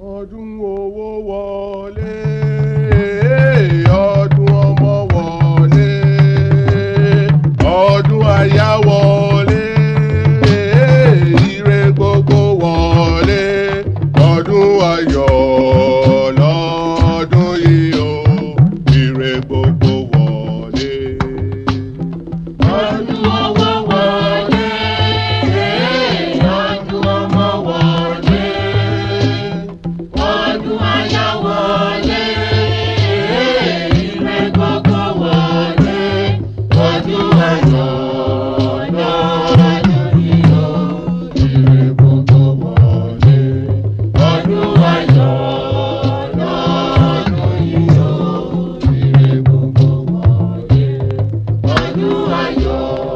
ọdún owó wọlé ọdún ọmọ wọlé ọdún aya wọlé ire gbogbo wọlé ọdún ayọ̀ lọ́dún yìí o ire gbogbo wọlé. Ọdún owó wọlé, ọdún ọmọ wọlé, ọdún aya wọlé, ire gbogbo wọlé, ọdún ayọ̀ lọ́dún yìí o, ire gbogbo wọlé, ọdún ayọ̀ lọ́dún yìí o, ire gbogbo wọlé. Ọdún ayọ̀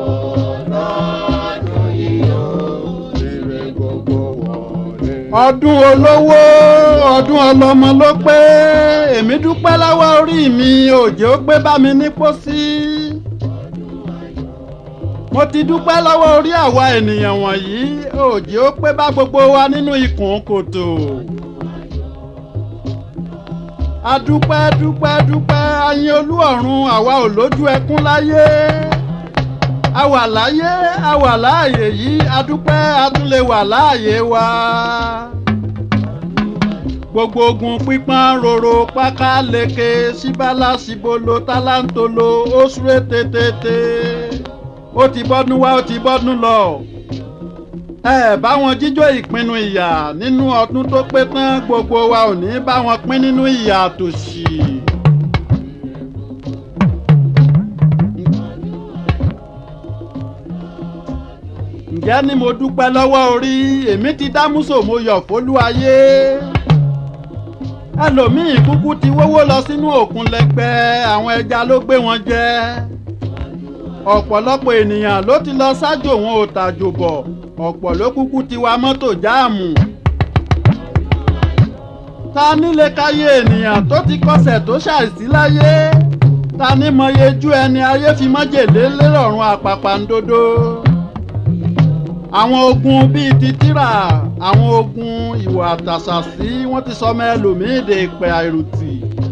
lọ́dún yìí o. ire gbogbo wọlé. ọdún olówó ọdún ọlọ́mọ ló pé èmi dúpẹ́ lọ́wọ́ orí mi òjò gbé bá mi ní pósí. mo ti dúpẹ́ lọ́wọ́ orí àwa ènìyàn wọ̀nyí òjò pé bá gbogbo wa nínú ikùn kòtò. a dúpẹ́ dúpẹ́ dúpẹ́ ayin olú ọ̀run àwa ò lójú ẹkún láyé a wà láyé a wà láàyè yìí a dúpẹ́ a tún lè wà láàyè wa. gbogbo ogun pípọ́n roro páká leke síbálà síbolo tálántolo ó súré tètè ó ti bọ́dún wá ó ti bọ́dún lọ. ẹ bá wọn jíjó ìpinnu ìyà nínú ọdún tó pé tán gbogbo wa ò ní bá wọn pín nínú ìyà tòṣì. ǹjẹ́ ni mo dúpẹ́ lọ́wọ́ orí èmi ti dámúsò mo yọ̀ fólúayé ẹlòmíín kúkú ti wówó lọ sínú òkun lẹ́gbẹ́ àwọn ẹja ló gbé wọn jẹ ọ̀pọ̀lọpọ̀ ènìyàn ló ti lọ ṣáájò wọn ò tàjò bọ̀ ọ̀pọ̀ ló kúkú ti wa mọ́tò jáàmù ta nílé káyé ènìyàn tó ti kọsẹ̀ tó ṣàìsí láyé ta ní mọyejú ẹni ayé fi májèlé lérọ̀rùn àpàpàǹdodo àwọn ogun bíi ti tírà àwọn ogun ìwà àtàṣàsí wọ́n ti sọmọ ẹlòmíín de ìpè àìrùtì.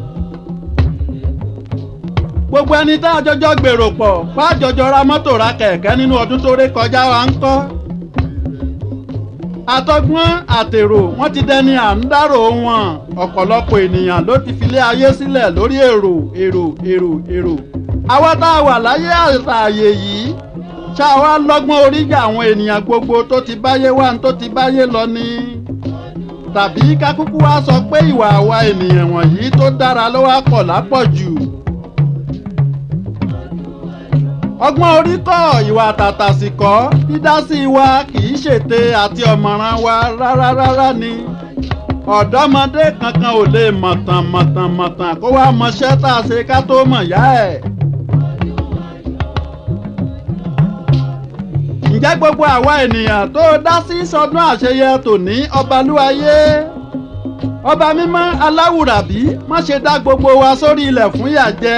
gbogbo ẹni tá a jọjọ gbèrò pọ̀ bá jọjọ ra mọ́tò ra kẹ̀kẹ́ nínú ọdún tó ré kọjá wa ń kọ́. àtọgbọ́n àtèrò wọ́n ti dẹni à ń dárò wọn ọ̀pọ̀lọpọ̀ ènìyàn ló ti filé ayé sílẹ̀ lórí èrò èrò èrò èrò. àwa tá a wà láyé àtàyè yìí ṣá wa lọ́gbọ́n oríjà àwọn ènìyàn gbogbo tó ti báyé wá tó ti báyé lọ ni tàbí kákúkú wá sọ pé ìwà àwa ènìyàn wọ̀nyí tó dára ló wá pọ̀ lápọ̀jù. ọgbọ́n orí kọ́ ìwà tàtàsì kọ́ dídásí wa kì í ṣètè àti ọ̀mọ̀ràn wa rárá rárá ni ọ̀dọ́mọdé kankan ò lè mọ̀tàn mọ̀tàn mọ̀tàn kó wá mọṣẹ́ tá a ṣe ká tó mọ̀ yá ẹ̀. ǹjẹ́ gbogbo àwa ènìyàn tó dá sí sọdún àṣeyẹ tòní ọbalúayé ọba mímọ́ aláwùrábí má ṣe dá gbogbo wa sórí ilẹ̀ fún ìyà jẹ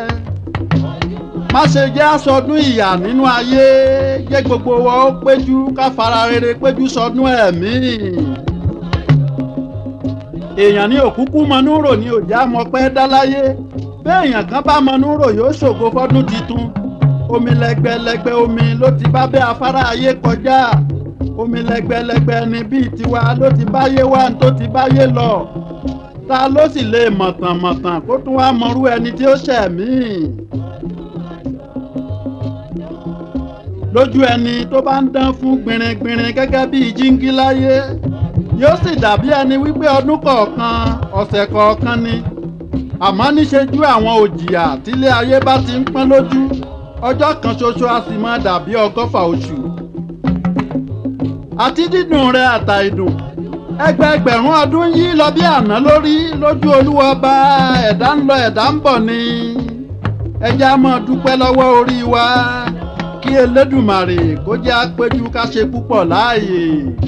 má ṣe jẹ́ aṣọdún ìyà nínú ayé jẹ́ gbogbo wa ó péjú ká fara rere péjú sọdún ẹ̀mí èèyàn ní òkúkú mọnúrò ní òjá mọpẹ́ dá láyé béèyàn kan bá mọnúrò yóò ṣògo fọdún titun omi lẹgbẹlẹgbẹ omi ló ti bá bẹ́ afárá ayé kọjá omi lẹgbẹlẹgbẹ ni bíi tiwa ló ti báyé wá tó ti báyé lọ ta ló sì lè mọ̀tànmọ̀tàn kó tún wá mọrú ẹni tí ó ṣẹ̀ mí. lójú ẹni tó bá ń dán fún gbìnrìngbìnrìn gẹ́gẹ́ bíi jíngí láyé yóò sì dàbí ẹni wípé ọdún kọ̀ọ̀kan ọ̀sẹ̀ kọ̀ọ̀kan ni àmọ́ níṣejú àwọn òjìyà tílé ayé bá ti ń pọ́n lójú ọjọ́ kan ṣoṣo a sì máa dàbí ọgọ́fà oṣù. àti dídùn rẹ àtà ìdùn ẹgbẹẹgbẹ̀rún ọdún yìí lọ bí àná lórí lójú olúwa ọba ẹ̀dá ń lọ ẹ̀dá ń bọ̀ ni. ẹja máa dúpẹ́ lọ́wọ́ orí wa kí elédùmarè kó jẹ́ àpéjú ká ṣe púpọ̀ láàyè.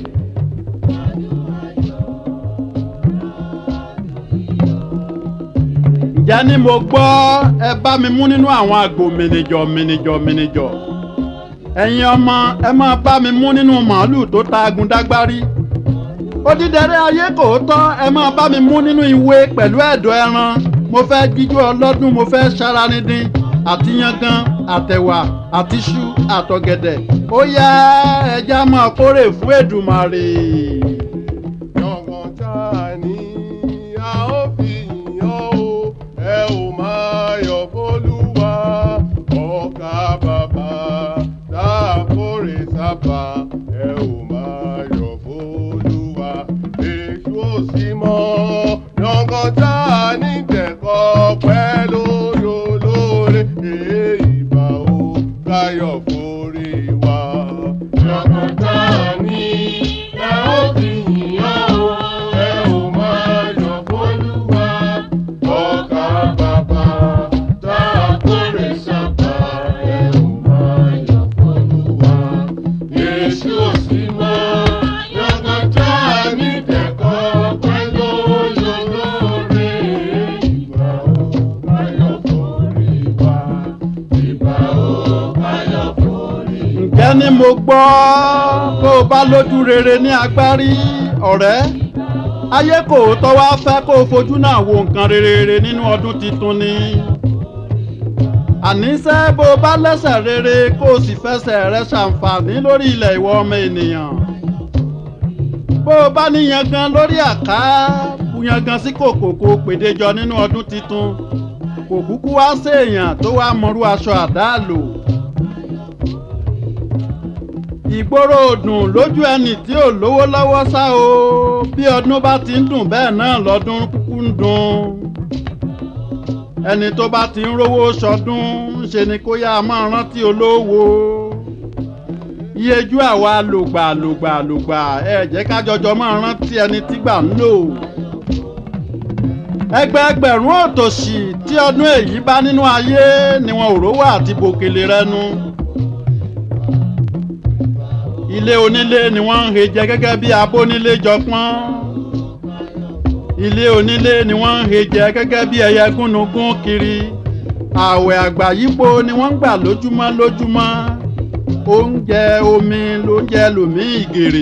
ǹjẹ́ ni mo gbọ́ ẹ bá mi mú nínú àwọn àgbò mìnìjọ mìnìjọ mìnìjọ ẹ̀yin ọmọ ẹ máa bá mi mú nínú màálù tó ta agun dágbárí odídẹrẹ́ ayé kò tọ́ ẹ máa bá mi mú nínú ìwé pẹ̀lú ẹ̀dọ̀ ẹran mo fẹ́ jíjó ọlọ́dún mo fẹ́ ṣaranidin àti yangan àtẹ̀wà àti iṣu àtọ̀gẹ̀dẹ̀ ó yá ẹja máa kórè fún Èdùmàrè. Yọ̀ngàn tá a ní a ó fi yàn ó, ẹ ò máa yọ̀ fólúwa. Ọkà bàbá tá a kórè sábà, ẹ ò máa yọ̀ fólúwa. Èṣù ò sí mọ́, yọ̀ngàn tá a ní tẹ̀kọ́ pẹ́ lórí olóore. Èyí bá ó káyọ̀ forí wa. Yọ̀ngàn tá a ní ẹ ó fi yàn ó, ẹ ò máa yọ̀ fólúwa. Ọkà bàbá tá a kórè sábà, ẹ ò máa yọ̀ fólúwa. Èṣù ò sí mọ́, yọ̀ngàn tá a ní tẹ̀kọ́ pẹ́ lórí olóore. Ìgbà ó káyọ̀ forí wa, ìgbà ó káyọ̀ forí wa. ǹjẹ́ ni mo gbọ́ kó o bá lójú rere ní agbárí ọ̀rẹ́ ayé kò tọ́ wá fẹ́ kó o fojú náà wo nǹkan rere nínú ọdún tuntun ni àníṣe bó o bá lẹ́sẹ̀ rere kó o sì fẹsẹ̀ rẹ ṣàǹfààní lórí ilẹ̀ ìwọ ọmọ ènìyàn bó o bá ní yangan lórí àká bu yangan sí kòkò kó o pèdéjọ nínú ọdún tuntun kò kúkú wá séèyàn tó wá mọrú aṣọ àdáàlò ìgboro òdùn lójú ẹni tí ò lówó lọ́wọ́ ṣá o bí ọdún bá ti ń dùn bẹ́ẹ̀ náà lọ́dún kúkú ń dùn ẹni tó bá ti ń rówó sọdún ṣe ni kó yá máa rántí olówó iyejú àwa lògbà lògbà lògbà ẹ jẹ́ ká jọjọ máa rántí ẹni tí gbà ń lò ẹgbẹẹgbẹ̀rún òtòṣì tí ọdún èyí bá nínú ayé ni wọn ò rówó àti bòkèlè rẹnu ilé onílé ni wọ́n ń he jẹ gẹ́gẹ́ bí abónílé jọpọ́n ilé onílé ni wọ́n ń he jẹ gẹ́gẹ́ bí ẹyẹ gúnugún kiri ààwẹ̀ àgbáyípo ni wọ́n ń gbà lójúmọ́ lójúmọ́ oúnjẹ omi lóúnjẹ lòmíì gèrè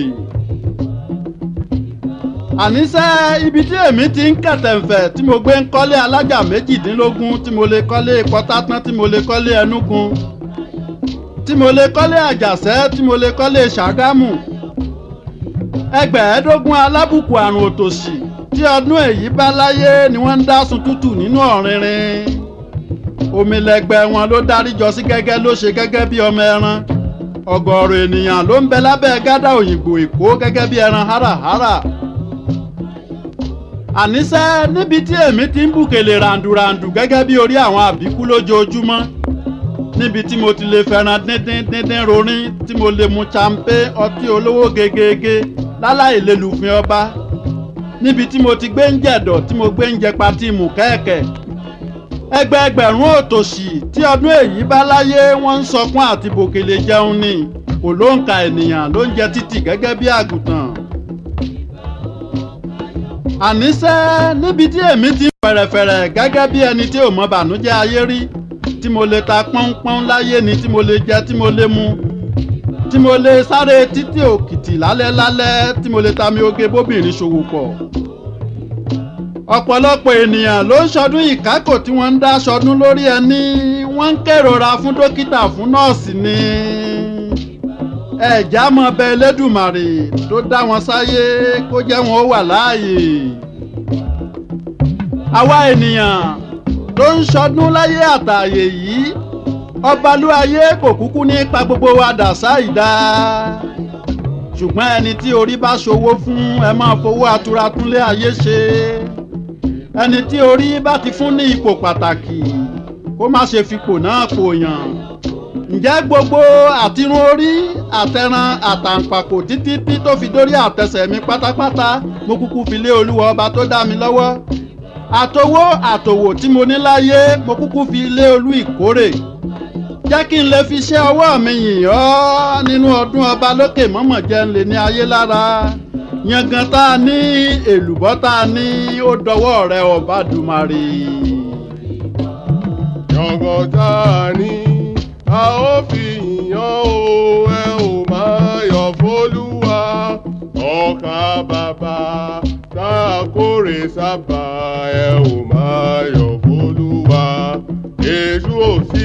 àníṣe ibi tí èmi ti ń kẹ̀tẹ̀ǹfẹ̀ tí mo gbé ń kọ́lé alájà méjìdínlógún tí mo lè kọ́lé pọ́tátán tí mo lè kọ́lé ẹnúgun tí mo lè kọ́lé àjàṣẹ́ tí mo lè kọ́lé ṣàgámù ẹgbẹ̀ẹ́dógún alábùkù àrùn òtòṣì tí ọdún èyí bá láyé ni wọ́n ń dá sun tútù nínú ọ̀rinrin omilẹ̀gbẹ́ wọn ló dáríjọ sí gẹ́gẹ́ ló ṣe gẹ́gẹ́ bí ọmọ ẹran ọ̀gọ̀ọ̀rọ̀ ènìyàn ló ń bẹ lábẹ́ gádà òyìnbó èkó gẹ́gẹ́ bí ẹran háràhárà àníṣe níbi tí èmi ti ń bùkèlè ràǹdùràǹdù gẹ́gẹ́ bí orí àwọn àbíkú lójoojúmọ́ níbi tí mo ti lè fẹ́ràn díndín díndín rorin tí mo lè mu champe ọtí olówó gegege láláì lè lùfin ọba níbi tí mo ti gbé ń jẹ̀dọ̀ tí mo gbé ń jẹ patí mù kẹ́ẹ̀kẹ́ ẹgbẹẹgbẹ̀rún òtòṣì tí ọdún èyí bá láyé wọ́n ń sọkún àti bòkèlè jẹun ni kò ló ń ka ènìyàn ló ń jẹ títì gẹ́gẹ́ bí àgùntàn àníṣe níbi tí èmi ti ń fẹ̀rẹ̀fẹ̀rẹ̀ gẹ́gẹ́ bí ẹni tí ò mọ bànújẹ́ ayé rí tí mo lè ta pọ́npọ́n láyé ni tí mo lè jẹ tí mo lè mu tí mo lè sáré títí òkìtì lálẹ́ lálẹ́ tí mo lè ta mi oge bóbìnrin ṣòwò pọ̀. ọ̀pọ̀lọpọ̀ ènìyàn ló ń ṣọdún ìkákò tí wọ́n ń dá ṣọdún lórí ẹni wọ́n ń kérora fún dókítà fún nọ́ọ̀sì ni. ẹ̀já mọ bẹ Elédùmarè tó dá wọn sáyé kó jẹ́ wọn ó wà láàyè. àwa ènìyàn ló ń ṣọdún láyé àtàyè yìí ọbalúayé kò kúkú ní pa gbogbo wa dà sáìdá ṣùgbọ́n ẹni tí orí bá ṣòwò fún ẹ máa fowó atura túnlé ayé ṣe ẹni tí orí bá ti fún ní ipò pàtàkì kó má ṣe fipò náà pòyàn ǹjẹ́ gbogbo àtirun orí àtẹran àtàǹpàkò títí tí tó fi dórí àtẹsẹ̀ mi pátápátá mo kúkú fi lé olúwa ọba tó dá mi lọ́wọ́ àtowó àtòwò tí mo ní láyé mo kúkú fi lé olú ìkórè jẹ́ kí n lè fi ṣe ọwọ́ mi yìn ọ́ nínú ọdún ọba lókè mọ́mọ́ jẹ́ ń lè ní ayé lára yangan tá a ní èlùbọ́ tá a ní ó dọwọ́ rẹ ọba dùmarè. Yọ̀ngàn tá a ní a ó fi yàn ó ẹ ò máa yọ̀ fólúwa ọkà bàbá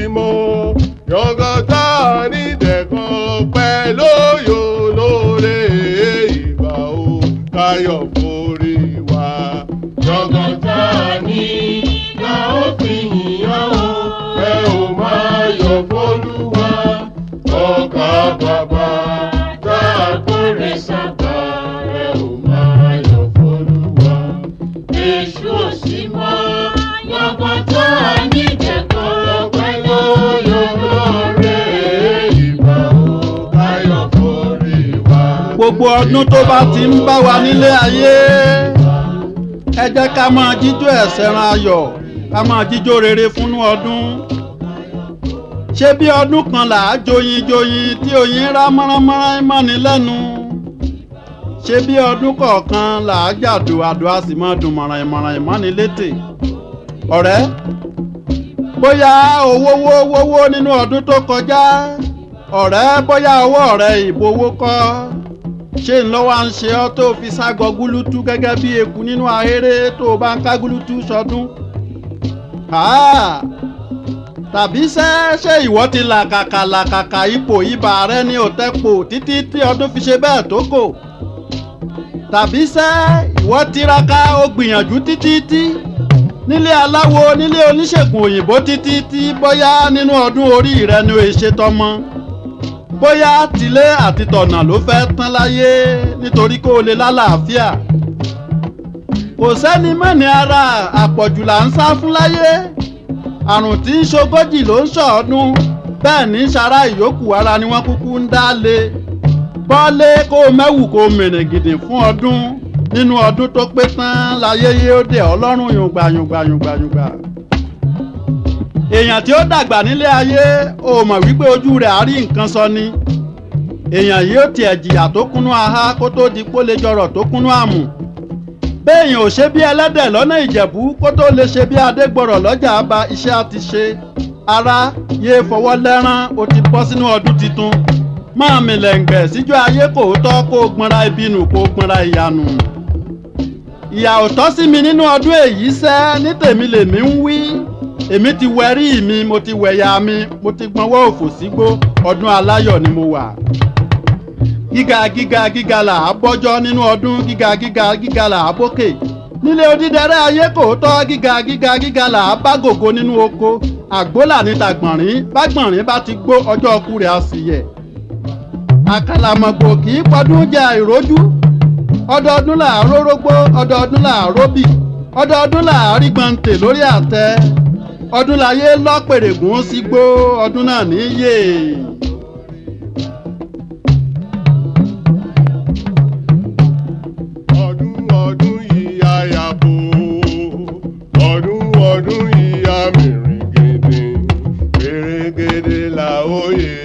mọ́ yọ̀gọ̀tà nídẹ̀kan pẹ̀lú yóò lóore ìgbà o káyọ̀ forí wa. Jọ̀gọ̀tà ni la ó fi yìnyán o, ẹ ò máa yọ̀ fólúwa. Ọkà bàbá tá a kórè sábà, ẹ ò máa yọ̀ fólúwa. Èṣù ò sí mọ́, jọ̀gọ̀tà ní ìjẹ̀kọ́ lọ́pẹ́ lóyún lóore. Ìgbà o káyọ̀ forí wa. gbogbo ọdún tó bá ti ń bá wa nílé ayé ẹ jẹ́ ká máa jíjó ẹ̀sẹ̀ ran ayọ̀ ká máa jíjó rere fúnú ọdún ṣé bí ọdún kan là á joyin joyin tí oyin rá mọ́ránmọ́rán mọ́ni lẹ́nu ṣé bí ọdún kọ̀ọ̀kan là á jàdù àdó a sì máa dùn mọ̀ràn ìmọ̀ràn ìmọ̀ni létè ọ̀rẹ́ bóyá owó wó wówó nínú ọdún tó kọjá ọ̀rẹ́ bóyá ọwọ́ rẹ̀ ìbò owó kọ́ ṣé ń lọ́wọ́ à ń ṣe ọ́ tó fi ságọ gúlútú gẹ́gẹ́ bí eku nínú ahéré tó o bá ń ká gúlútú sọdún. Háà! tàbí ṣé ṣé ìwọ ti làkàkà làkàkà ipò ibà rẹ ní òtẹ́pò títí tí ọdún fi ṣe bẹ́ẹ̀ tó kò. tàbí ṣé ìwọ tiraka ó gbìyànjú títí tí nílé aláwo nílé oníṣègùn òyìnbó títí tí bóyá nínú ọdún orí rẹ ni o ṣe tọmọ bóyá tilé àti tọ̀nà ló fẹ́ tán láyé nítorí kó o lè lálàáfíà kò sẹ́ni mẹ́ni ara àpọ̀jù là ń sá fún láyé àrùn tí ń ṣogójì ló ń ṣọ̀ọ́dún bẹ́ẹ̀ ní sara ìyókù ara ni wọ́n kúkú ń dá lé bọ́lé kó o mẹ́wù kó o mèrè gidi fún ọdún nínú ọdún tó pé tán láyé yóò dé ọlọ́run yùngbà yùngbà yùngbà yùngbà èèyàn tí ó dàgbà nílé ayé ò mọ̀ wípé ojú rẹ̀ á rí nǹkan sọ ni èèyàn yìí ó tiẹ̀ jìyà tó kúnú ahá kó tó di pó lè jọrọ̀ tó kúnú àmù béèyàn ò ṣe bí ẹlẹ́dẹ̀ lọ́nà ìjẹ̀bú kó tó lè ṣe bí adégbọ̀rọ̀ lọ́jà àbá iṣẹ́ á ti ṣe ara yéé fọwọ́ lẹ́rán ó ti bọ́ sínú ọdún tuntun máa mìlẹ̀ǹgbẹ̀ síjọ́ ayé kò tọ́ kó o gbọ́nra ibi nù kó o gbọ́nra ìyanu ìyà ò tọ́ sí mi nínú ọdún èyí sẹ́ ní tèmi lèmi ń wí èmi ti wẹrí mi mo ti wẹ̀yà mi mo ti gbọ́nwọ́ òfò sígbó ọdún aláyọ̀ ni mo wà gíga gíga gíga là á bọ́jọ́ nínú ọdún gíga gíga gíga là á bókè nílé odídẹrẹ́ ayé kò tọ́ gíga gíga gíga là á bá gògo nínú oko àgbólà ní tàgbọ̀nrín bágbọ̀nrín bá ti gbó ọjọ́ ọkú rẹ̀ á sì yẹ̀ àkàlàmọ̀gbò kì í pọdún jẹ àìrójú ọdọọdún là á rórógbó ọdọọdún là á róbì ọdọọdún là á rí gbọǹtè lórí àtẹ ọdún láyé lọ́pẹ̀rẹ̀gùn sígbó ọdún náà níyè. ọdún ọdún yìí àyàbò ọdún ọdún yìí àmìrìngèdè gbèrègèdè làóyè.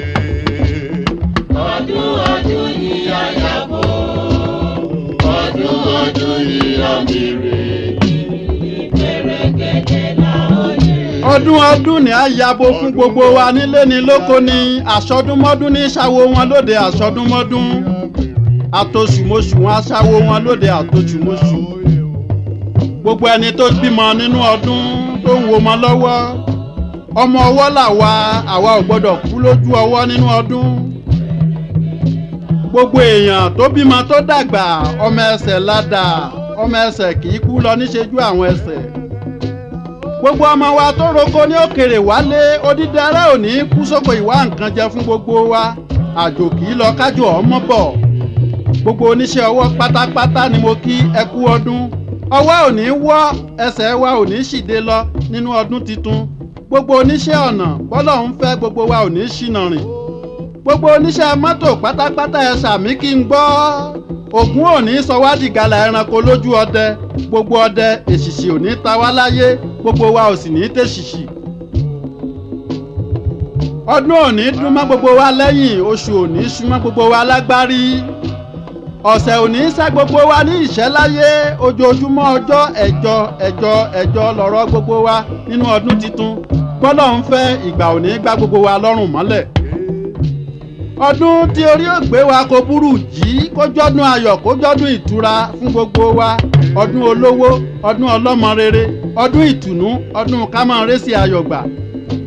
Ọdún ọdún yìí àyàbò, ọdún ọdún yìí àmìrè, ìgbèrègèdè làóyè. ọdún ọdún ni a yabo fún gbogbo wa nílé ni lóko ni àsọdúnmọ́dún ní ṣàwo wọn lóde àsọdúnmọ́dún àtòṣùmọṣù wọn aṣáwo wọn lóde àtòṣùmọṣù gbogbo ẹni tó bímọ nínú ọdún tó ń wo ọmọ lọ́wọ́ ọmọ ọwọ́ làwa àwa ò gbọ́dọ̀ kú lójú ọwọ́ nínú ọdún gbogbo èèyàn tó bímọ tó dàgbà ọmọ ẹsẹ̀ ládàá ọmọ ẹsẹ̀ kì í kú lọ níṣẹ́jú àwọn ẹsẹ̀ gbogbo ọmọ wa tó roko ní òkèrè wálé odídẹrẹ́ ò ní kú sóko ìwá nǹkan jẹ fún gbogbo wa àjò kì í lọ kájò ọmọ bọ̀ gbogbo oníṣẹ́ ọwọ́ pátápátá ni mo kí ẹ kú ọdún ọwọ́ ò ní wọ́ ẹsẹ̀ wa ò ní ṣìde lọ nínú ọdún tuntun gbogbo oníṣẹ́ ọ̀nà bọ́lọ̀ ń fẹ́ gbogbo wa ò ní ṣìnà rìn gbogbo oníṣẹ́ mọ́tò pátápátá ẹ sàmí kí n gbọ́ ògún ò ní sọ wá dìgalà ẹranko lójú ọdẹ gbogbo ọdẹ èṣìṣì ò ní ta wá láyé gbogbo wa ò sì ní tèṣìṣì ọdún ò ní dún mọ́ gbogbo wa lẹ́yìn oṣù ò ní sún mọ́ gbogbo wa lágbárí ọ̀sẹ̀ ò ní sá gbogbo wa ní ìṣẹ́ láyé ojoojúmọ́ ọjọ́ ẹ̀jọ ẹ̀jọ ẹ̀jọ lọ̀rọ̀ gbogbo wa nínú ọdún tuntun bọ́lọ̀ ń fẹ́ ìgbà ò ní gbá gbogbo wa lọ́rùn mọ́lẹ̀ ọdún tí orí ògbé wa kò burú jí kó jọ́dún ayọ̀ kó jọ́dún ìtura fún gbogbo wa ọdún olówó ọdún ọlọ́mọ rere ọdún ìtùnú ọdún kámọ́rẹ́sì ayọ̀gbà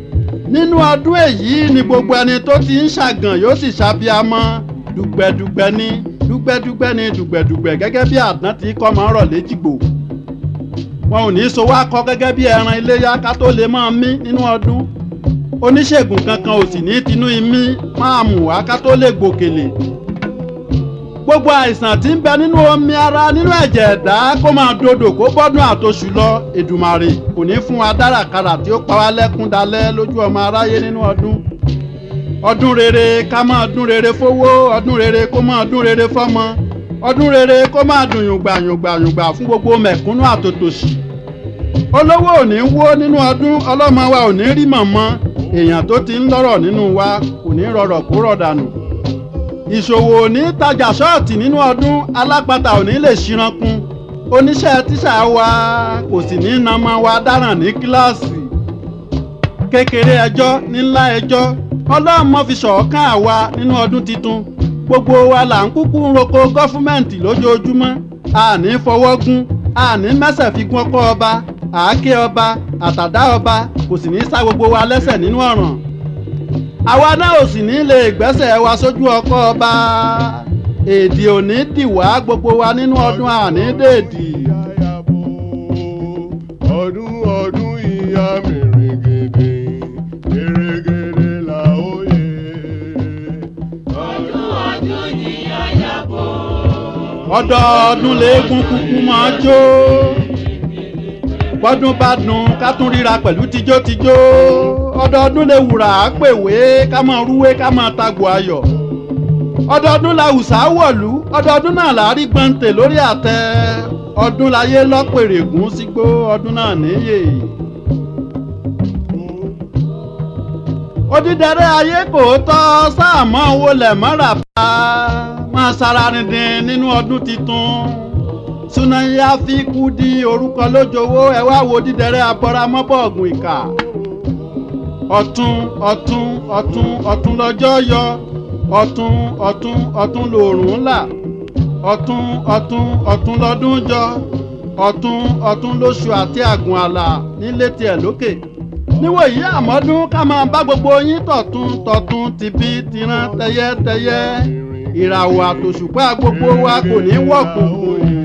nínú ọdún èyí ni gbogbo ẹni tó ti ń ṣàgàn yóò sì ṣàbíamọ́ dùgbẹ̀dùgbẹ̀ ni dùgbẹ̀dùgbẹ̀ ni dùgbẹ̀dùgbẹ̀ gẹ́gẹ́ bí àdán tí kọ́ máa ń rọ̀ léjìgbò wọn ò ní so wá kọ́ gẹ́gẹ́ bí ẹran iléyá ká tó lè máa mí nínú ọdún oníṣègùn kankan ò sì ní tinú imí máa mú wá ká tó lè gbòkèlè gbogbo àìsàn tí ń bẹ nínú omi ara nínú ẹ̀jẹ̀ ẹ̀dá kó máa dodò kó bọ́dún àtòṣù lọ Èdùmàrè kò ní fún wa dárakára tí ó pa wá lẹ́kún dalẹ́ lójú ọmọ aráyé nínú ọdún ọdún rere ká máa dún rere fówó ọdún rere kó máa dún rere fọ́mọ ọdún rere kó máa dùn yùngbà yùngbà yùngbà fún gbogbo mẹ̀kúnnù àtòtòṣì olówó ò ní wó nínú ọdún ọlọ́mọ wa ò ní rí mọ̀mọ́ èèyàn tó ti ń lọ́rọ̀ nínú wa kò ní rọrọ̀ kó rọ̀ dànù ìṣòwò ò ní tajà ṣọ́ọ̀tì nínú ọdún alápatà ò ní lè ṣírankun oníṣẹ́ tíṣà wa kò sì ní nàmọ́ wa dáràn ní kíláàsì kékeré ẹjọ́ ńlá ẹjọ́ ọlọ́run mọ́ fi ṣọ̀ọ́kàn àwa nínú ọdún tuntun gbogbo wa là ń kúkú ń roko gọ́fúmẹ̀ǹtì lójoojúmọ́ àní fọwọ́ gún àní mẹ́sẹ̀ fi gún ọkọ́ ọba àáké ọba àtàdá ọba kò sì ní sá gbogbo wa lẹ́sẹ̀ nínú ọ̀ràn àwa náà ò sì ní lè gbẹ́sẹ̀ wa sójú ọkọ́ ọba èdè òní dìwà gbogbo wa nínú ọdún àní dèdì. Àyàbò ọdún ọdún ìyá mi rìngìdì gèrègèrè là ó yẹ. ọdún ọdún ni àyàbò. ọdọọdún léegun kúkú máa jó bọ́dún bá dùn ká tún ríra pẹ̀lú tijótijó ọdọọdún lè wùrà á pèwé ká máa rúwé ká máa tagbò ayọ̀ ọdọọdún la hùsà wọ̀lú ọdọọdún náà là á rí gbọ̀ǹtẹ̀ lórí àtẹ ọdún láyé lọ́pẹ̀rẹ̀gùn sígbó ọdún náà níyè. odídẹrẹ́ ayé kò tọ́ sáàmọ́ owó lẹ̀ mọ́ra bá máa sara rìndìn nínú ọdún tuntun sunaya fi kú di orúkọ lójowó ẹ wá wo dídẹrẹ́ abọ́ramọ́bọ̀ọ̀gùn ìkà ọ̀tún ọ̀tún ọ̀tún ọ̀tún lọ́jọ́ yọ ọ̀tún ọ̀tún ọ̀tún lòrùn là ọ̀tún ọ̀tún ọ̀tún lọ́dún jọ ọ̀tún ọ̀tún lóṣù àti àgùn àlà nílé tiẹ̀ lókè níwòyí àmọ́dún ká máa bá gbogbo yín tọ̀tún tọ̀tún tìbí tìran tẹyẹtẹyẹ ìràwọ̀ àtòṣùpá gbogbo wa kò ní wọ̀kùnkùn